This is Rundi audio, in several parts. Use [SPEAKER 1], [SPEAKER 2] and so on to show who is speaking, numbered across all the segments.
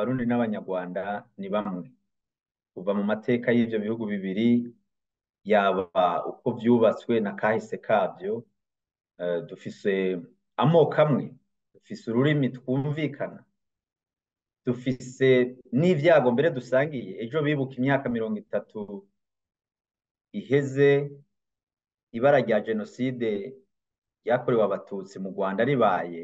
[SPEAKER 1] abarundi n'abanyarwanda ni bamwe kuva mu mateka y'ivyo bihugu bibiri yaba uko vyubatswe na kahise kavyo eh, dufise amoko amwe dufise ururimi twumvikana dufise n'ivyago mbere dusangiye ejo bibuka imyaka mirongo itatu iheze ibara rya jenoside ryakorewe abatutsi mu rwanda ribaye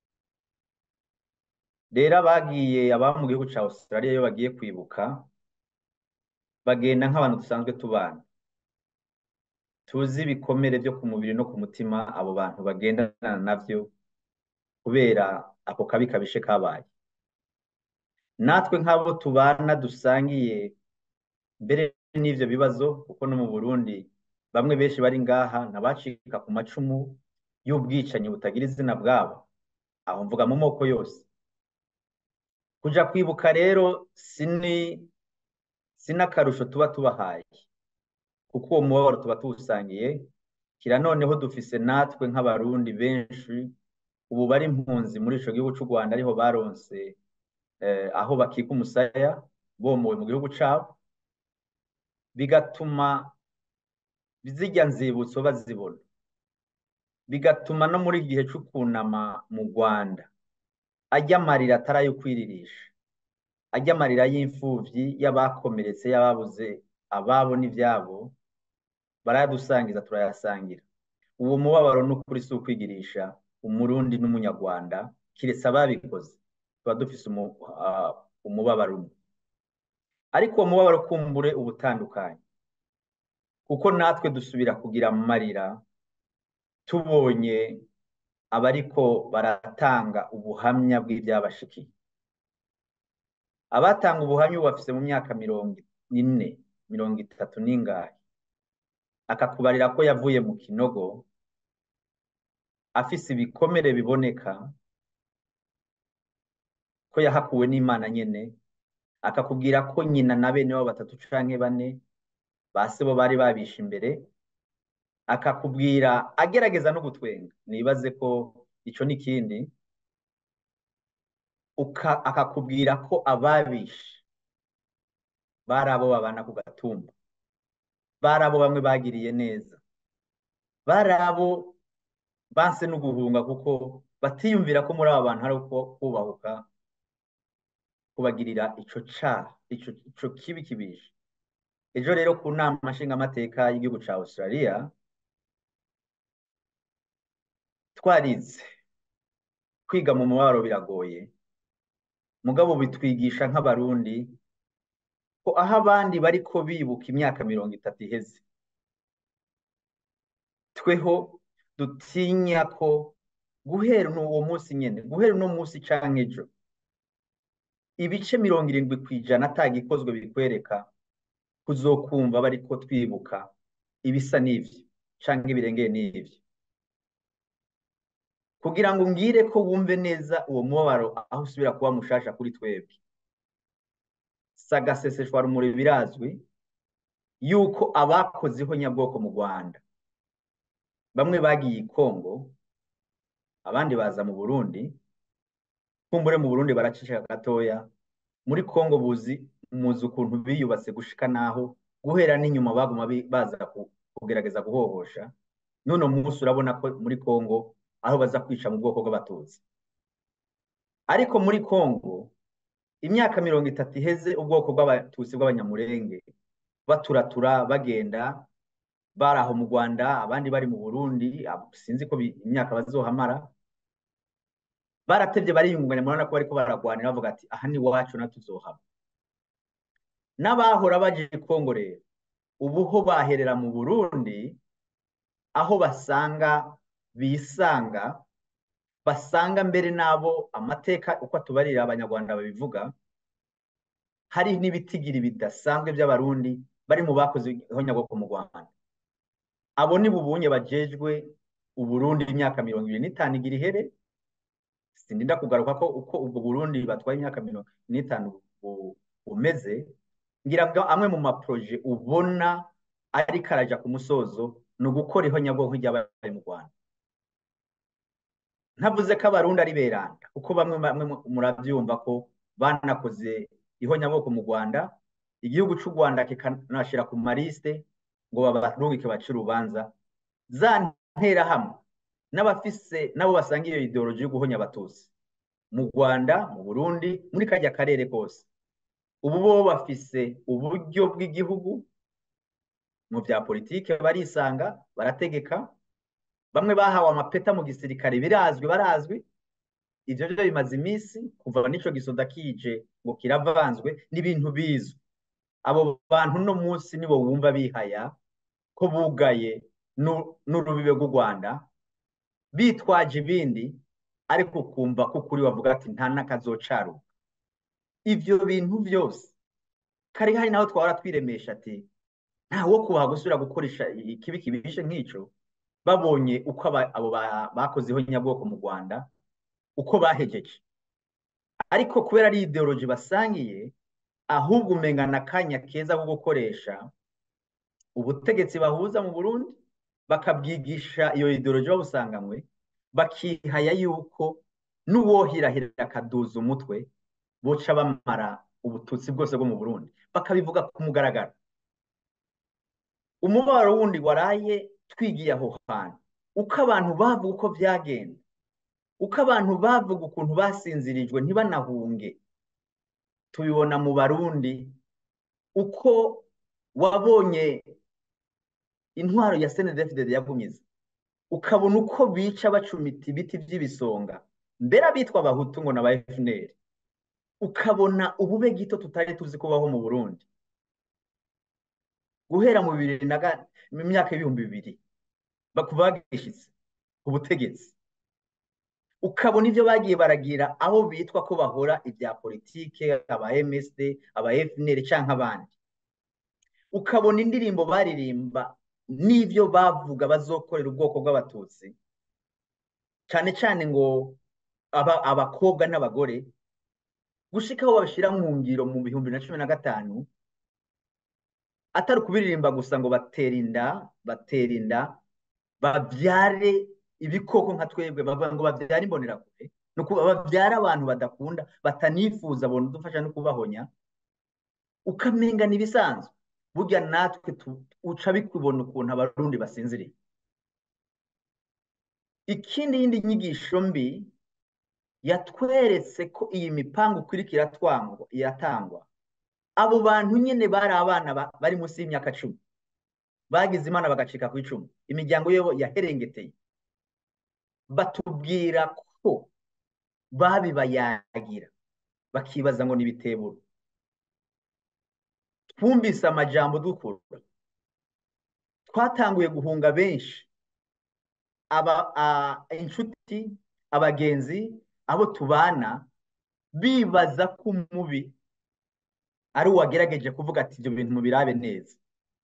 [SPEAKER 1] rero abagiye ababa mu gihugu ca australia iyo bagiye kwibuka bagenda nk'abantu dusanzwe tubana tuzi ibikomere vyo ku mubiri no ku mutima abo bantu bagendana navyo kubera ako kabi kabishe kabaye natwe nk'abo tubana dusangiye mbere n'ivyo bibazo kuko no mu Burundi bamwe benshi bari ngaha ntabacika ku macumu y'ubwicanyi butagira izina bwabo aho mvuga mu moko yose kuja kwibuka rero sini sinakarusho tuba tubahaye kuko uwo mubabaro tuba tuwusangiye kira noneho dufise natwe nk'abarundi benshi ubu bari impunzi muri ico gihugu c'u Rwanda ariho baronse eh, aho bakika umusaya bomowe mu gihugu cabo bigatuma zirya nzibutso bazibona bigatuma no muri gihe c'ukunama mu Rwanda ajya amarira atari ayo kwiririsha ajya amarira y'imfuvyi y'abakomeretse y'ababuze ababo n'ivyabo barayadusangiza turayasangira uwo mubabaro n'ukuri si ukwigirisha umurundi n'umunyarwanda kiretse ababikoze tuba dufise umu- ah, umubabaro umwe ariko uwo mubabaro kumbure uba utandukanye kuko natwe dusubira kugira amarira tubonye abariko baratanga ubuhamya bw'ivyabashikiye abatanga ubuhamya ubu bafise mu myaka mirongo ine mirongo itatu n'ingahe akakubarira ko yavuye mu kinogo afise ibikomere biboneka ko yahakuwe n'Imana nyene akakubwira ko nyina na bene wabo batatu canke bane base bo bari babishe imbere akakubwira agerageza no gutwenga nibaze ko ico n'ikindi uka- akakubwira ko ababishe bari abo babana ku gatumba bari abo bamwe bagiriye neza bari abo banse no guhunga kuko batiyumvira ko muri aba bantu hari uko kubahuka kubagirira ico caha ico ico kibi kibishe ejo rero ku nama nshingamateka y'igihugu ca Australia twarize kwiga mu mubabaro biragoye mugabo bitwigisha nk'abarundi ko aho abandi bariko bibuka imyaka mirongo itatu iheze tweho dutinya ko guhera uwo munsi nyene guhera uno munsi canke ejo ibice mirongo irindwi kw'ijana atagikozwe bikwereka kuzokumva bariko twibuka ibisa n'ivyo canke ibirengeye n'ivyo kugira ngo ngire ko wumve neza uwo mubabaro aho usubira kuba mushasha kuri twebwe sagaseseshwa rumuri birazwi yuko abakozeho nyabwoko mu Rwanda bamwe bagiye i Kongo abandi baza mu Burundi kumbure mu Burundi baracisha gatoya muri Kongo buzi muzi ukuntu biyubatse gushika naho guhera n'inyuma baguma bi- baza ku- kugerageza guhohosha none umunsi urabona ko muri Kongo aho baza kwica mu bwoko bw'abatutsi ariko muri Kongo imyaka mirongo itatu iheze ubwoko bw'abatutsi bw'abanyamurenge baturatura bagenda bari aho mu Rwanda abandi bari mu Burundi abo sinzi ko bi- imyaka bazohamara baratevye bariyungunganya murabona ko bariko baragwanira bavuga ati aha ni iwacu na tuzohaba n'abahora baje i Kongo rero ubu ho baherera mu Burundi aho basanga bisanga basanga mbere n'abo amateka uko atubarira abanyarwanda babivuga hari n'ibitigiri bidasanzwe by'abarundi bari mu bakoze ihonyabwoko mu Rwanda abo ni bubunye bajejwe Uburundi imyaka mirongo ibiri n'itanu igira ihere sindinda kugaruka ko uko ubwo Burundi batwaye imyaka mirongo n'itanu bu- bumeze ngira ngo amwe mu maproje ubona ariko araja ku musozo ni ugukora ihonyabwoko ry'abari mu Rwanda ntavuze ko abarundi ari beranda kuko bamwe bamwe mu- muravyumva ko banakoze ihonyabwoko mu rwanda igihugu cy'u rwanda kikanashyira ku marisite ngo babarungike bace urubanza za nterahamwe n'abafise nabo basanga iyo ideologi yo guhonya abatutsi mu rwanda mu burundi muri kajya karere kose ubu bo bafise uburyo bw'igihugu mu bya politike barisanga barategeka bamwe bahawe amapeta mu gisirikare birazwi barazwi ibyo byo bimaze iminsi kuva n'icyo gisoda kije ngo kiravanzwe n'ibintu bizwi abo bantu uno munsi nibo wumva bihaya ko bugaye n'urubibe rw'u rwanda bitwaje ibindi ariko ukumva ko ukuri bavuga ati nta n'akazocaruka ibyo bintu byose kari hari naho twahora twiremesha ati nta wo kubaha gusubira gukoresha ikibi kibishe nk'icyo babonye uko abo bakozeho nyabwoko mu rwanda uko bahegeje ariko kubera ari ideologi basangiye ahubwo umengana akanya keza ko gukoresha ubutegetsi bahuza mu burundi bakabwigisha iyo ideologi babusanganywe bakihaya yuko n'uwohirahira akaduza umutwe boca bamara ubututsi bwose bwo mu burundi bakabivuga ku mugaragaro umubabaro wundi waraye twigiye aho hantu uko abantu bavuga uko byagenda uko abantu bavuga ukuntu basinzirijwe ntibanahunge tubibona mu barundi uko wabonye intwaro ya senedefide yagumiza ukabona uko bica bacumita ibiti by'ibisonga mbere abitwa abahutu ngo na ba efuneri ukabona ubube gito tutari tuzi kubaho mu burundi guhera mu bibiri na mu myaka y'ibihumbi bibiri kuva bagishitse ku butegetsi ukabona ibyo bagiye baragira abo bitwa ko bahora ibya politike aba MSD aba FNL cyangwa abandi ukabona indirimbo baririmba n'ibyo bavuga bazokorera ubwoko bw'abatutsi cyane cyane ngo abakobwa n'abagore gushika aho babishyira mu ngiro mu bihumbi na cumi na gatanu atari ukubiririmba gusa ngo batera inda batera inda babyare ibikoko nka twebwe bavuga ngo babyare imbonerakure ni ukuvuga babyara abantu badakunda batanifuza bona udufasha no kubahonya ukamenga ibisanzwe burya natwe uca bikubona ukuntu abarundi basinziriye ikindi yindi nyigisho mbi yatweretse ko iyi mipangu ikurikira iratangwa abo bantu nyine bari abana bari munsi y'imyaka cumi bagize imana bagacika ku icumi imiryango yabo yaherengeteye batubwira ko babibayagira bakibaza ngo n'ibiteburo twumvise amajambo dukura twatanguye guhunga benshi inshuti abagenzi abo tubana bibaza ko umubi ari uwagerageje kuvuga ati ibyo bintu mubirabe neza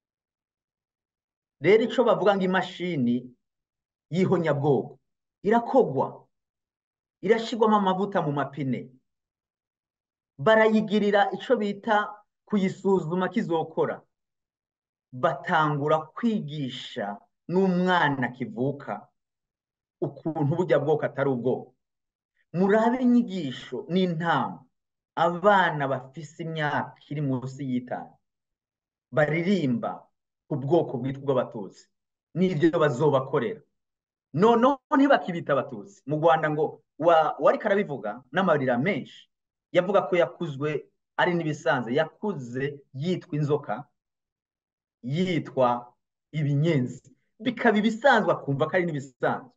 [SPEAKER 1] rero icyo bavuga ngo imashini y'ihonyabwoko irakogwa irashyirwamo amavuta mu mapine barayigirira icyo bita kuyisuzuma kizokora batangura kwigisha n'umwana kivuka ukuntu bujya bwoko atari ubwoko murabe inyigisho n'intama abana bafise imyaka iri munsi y'itanu baririmba ku bwoko bwitwa ubw'abatutsi n'ibyo bazobakorera noneho ntibakibita abatutsi mu rwanda ngo wari karabivuga n'amarira menshi yavuga ko yakuzwe ari n'ibisanzwe yakuze yitwa inzoka yitwa ibinyenzi bikaba ibisanzwe akumva ko ari n'ibisanzwe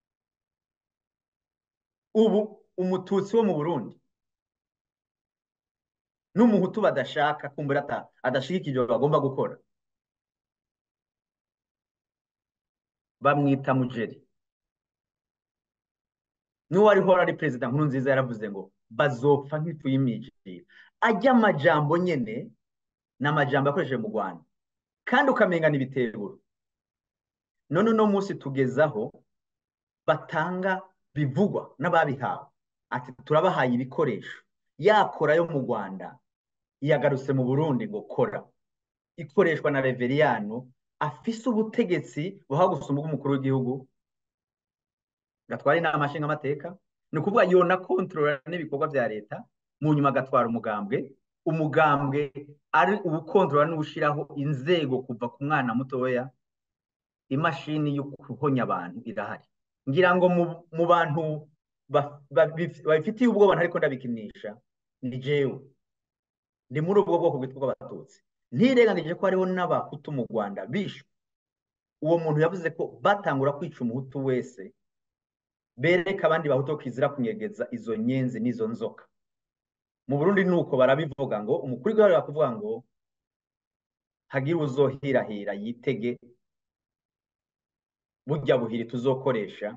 [SPEAKER 1] ubu umututsi wo mu burundi n'umuhutu badashaka kumbura adashigikije bagomba gukora bamwita mujeri n'uwariho ari perezida nkuru nziza yaravuze ngo bazopfa nk'ifu y'imijiri ajya amajambo nyine ni amajambo yakoresheje mu rwanda kandi ukamenya n'ibiteburo none uno munsi tugezaho batanga bivugwa n'ababihawe ati turabahaye ibikoresho yakora yo mu rwanda yagarutse mu burundi ngo kora ikoreshwa na reveriyano afise ubutegetsi buha gusumba umukuru w'igihugu gatwara inama nshingamateka ni ukuvuga yona kontorora n'ibikorwa bya leta mu nyuma agatwara umugambwe umugambwe ari uwukondora n'uwushyiraho inzego kuva ku mwana mutoya imashini yo guhonya abantu irahari ngira ngo mu bantu babifitiye ubwoba ariko ndabikinisha ni jewe ndi muri ubwo bwoko bwitwa bw'abatutsi ntirengagije ko hariho n'abahutu mu rwanda bishwe uwo muntu yavuze ko batangura kwica umuhutu wese bereka abandi bahutu ko kizira kunyegeza izo nyenzi n'izo nzoka mu burundi ni uko barabivuga ngo umukuru w'igihugu barakuvuga ngo hagire uzohirahira yitege burya buhiri tuzokoresha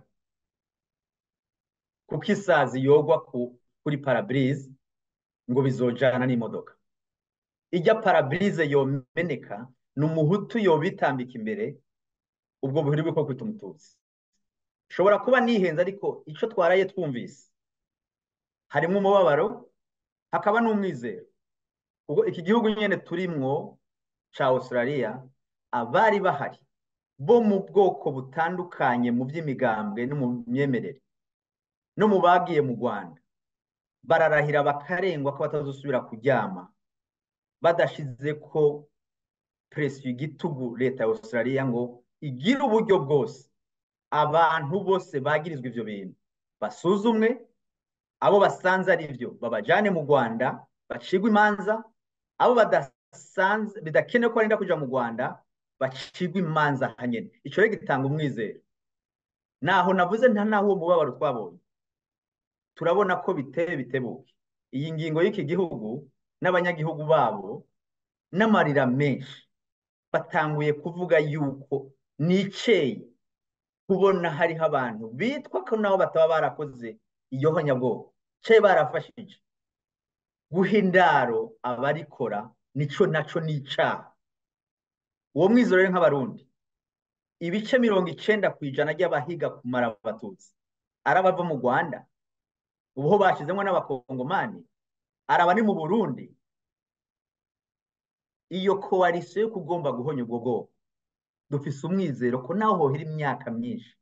[SPEAKER 1] kuko isazi yogwa kuri parabirize ngo bizojana n'imodoka ijya parabirize yomeneka ni umuhutu yobitambika imbere ubwo buhiri bwo kwita umututsi ushobora kuba nihenze ariko icyo twaraye twumvise harimo umubabaro hakaba n'umwizero ubwo iki gihugu nyine turimwo cya australia abari bahari bo mu bwoko butandukanye mu by'imigambwe no mu myemerere no mu bagiye mu rwanda bararahira bakarengwa ko batazusubira kuryama badashize ko perezida igitugu leta ya australia ngo igire uburyo bwose abantu bose bagirizwa ibyo bintu basuzumwe abo basanze ari byo babajyane mu rwanda bacigwe imanza abo badasanze bidakenewe ko barinda kujya mu rwanda bacigwe imanza hanyine icyo rero gitanga umwizero naho navuze nta naho uwo mubabaro twabonye turabona ko biteye bitebuke iyi ngingo y'iki gihugu n'abanyagihugu babo n'amarira menshi batanguye kuvuga yuko niceye kubona hariho abantu bitwa ko nabo bataba barakoze iyo honyabwoko cye barafashije guha indaro abarikora nico naco ni icaha uwo mwizero rero nk'abarundi ibice mirongo icenda ku ijana ry'abahiga kumara abatutsi arabava mu rwanda ubuho bashyizemo n'abakongomani araba ni mu burundi iyo koalisiyo yo kugomba guhonya ubwo bwoko dufise umwizero ko naho hohera imyaka myinshi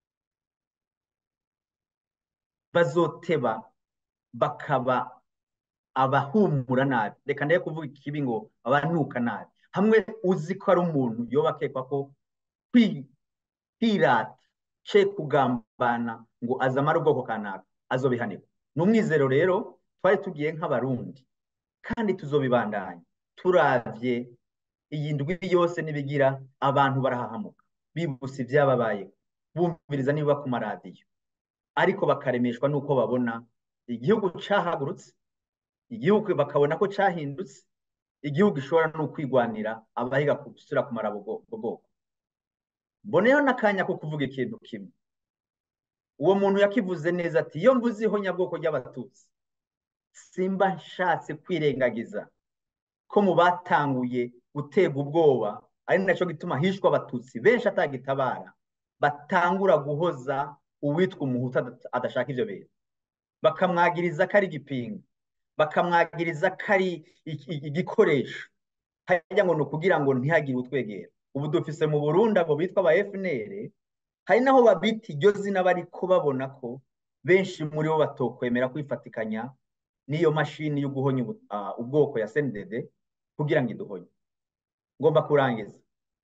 [SPEAKER 1] bazoteba bakaba abahumura nabi reka ndaye kuvuga ikibi ngo abanuka nabi hamwe uzi ko ari umuntu yoba akekwa ko kwirata ce kugambana ngo azamara ubwoko kanaka azobihanirwa ni umwizero rero twari tugiye nk'abarundi kandi tuzobibandanya turavye iyi ndwi yose nibigira abantu barahahamuka bibutse ibyababaye bumviriza niba ku maradiyo ariko bakaremeshwa n'uko babona igihugu cahagurutse igihugu bakabona ko cahindutse igihugu gishobora no kwigwanira abahiga gusubira kumara ubwo bwoko mboneyeho n'akanya ko kuvuga ikintu kimwe uwo muntu yakivuze neza ati iyo mvuze ihonyabwoko ry'abatutsi simba nshatse kwirengagiza ko mu batanguye gutega ubwoba ari nacyo gituma hishwa abatutsi benshi atagitabara batangura guhoza uwitwa umuhutu adashaka ibyo bintu bakamwagiriza ko ari igipinga bakamwagiriza ko ari igikoresho hajya ngo ni ukugira ngo ntihagire utwegera ubu dufise mu burundi abo bitwa aba fnr hari naho babita iryo zina bariko babona ko benshi muri bo batokwemera kwifatikanya n'iyo mashini yo guhonya ubwoko ya sendede kugira ngo iduhonye ngomba kurangiza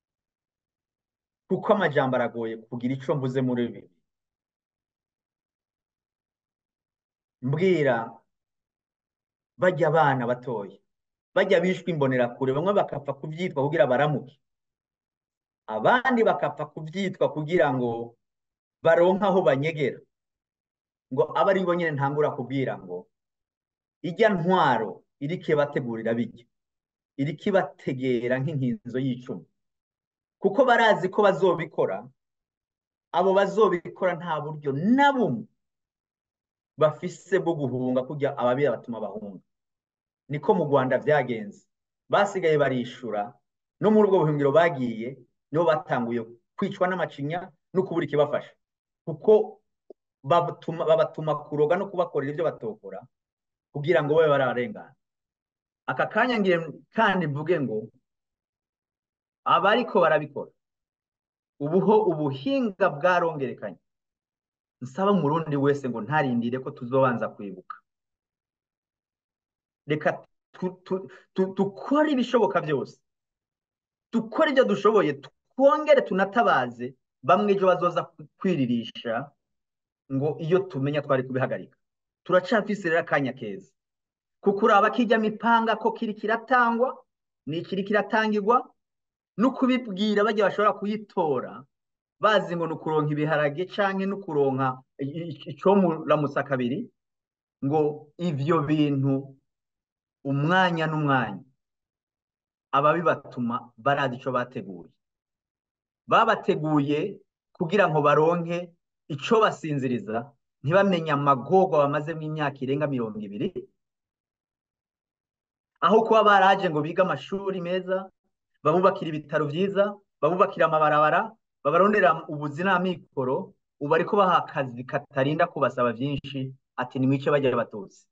[SPEAKER 1] kuko amajambo aragoye kugira icyo mvuze muri ibi mbwira bajya abana batoya bajya bishwe imbonerakure bamwe bakapfa kubyitwa kugira baramuke abandi bakapfa kubyitwa kugira ngo baronke aho banyegera ngo abe ari bo nyine ntangura kubwira ngo ijya ntwaro iriko ibategurira bijya iriko ibategera nk'inkinzo y'icumi kuko barazi ko bazobikora abo bazobikora nta buryo na bumwe bafise bwo guhunga kujya ababiri batuma bahunga niko mu rwanda byagenze basigaye barishura no muri ubwo buhungiro bagiye nibo batanguye kwicwa n'amacinya no kubura ikibafasha kuko babatuma kuroga no kubakorera ibyo batokora kugira ngo babe bararengana aka kanya ngiye kandi mvuge ngo abariko barabikora ubuho ubuhinga bwarongerekanye nsaba umurundi wese ngo ntarindire ko tuzobanza kwibuka reka dukore ibishoboka byose dukore ibyo dushoboye twongere tunatabaze bamwe ejo bazoza kwiririsha ngo iyo tumenya twari kubihagarika turacafise rero akanya keza kuko uraba kijya mipanga ko kiri kiratangwa ni ikiri kiratangirwa no kubibwira bajya bashobora kuyitora bazi ngo ni ukuronka ibiharage canke no kuronka icomuramusa kabiri ngo ivyo bintu umwanya n'umwanya ababibatuma barazi ico bateguye babateguye kugira ngo baronke ico basinziriza ntibamenye amagorwa bamazemo imyaka irenga mirongo ibiri aho kuba baraje ngo bige amashuri meza babubakira ibitaro vyiza babubakira amabarabara babarondera ubuzi n'amikoro ubu ariko baha akazi katarinda kubasaba vyinshi ati nimwice bajya batutsi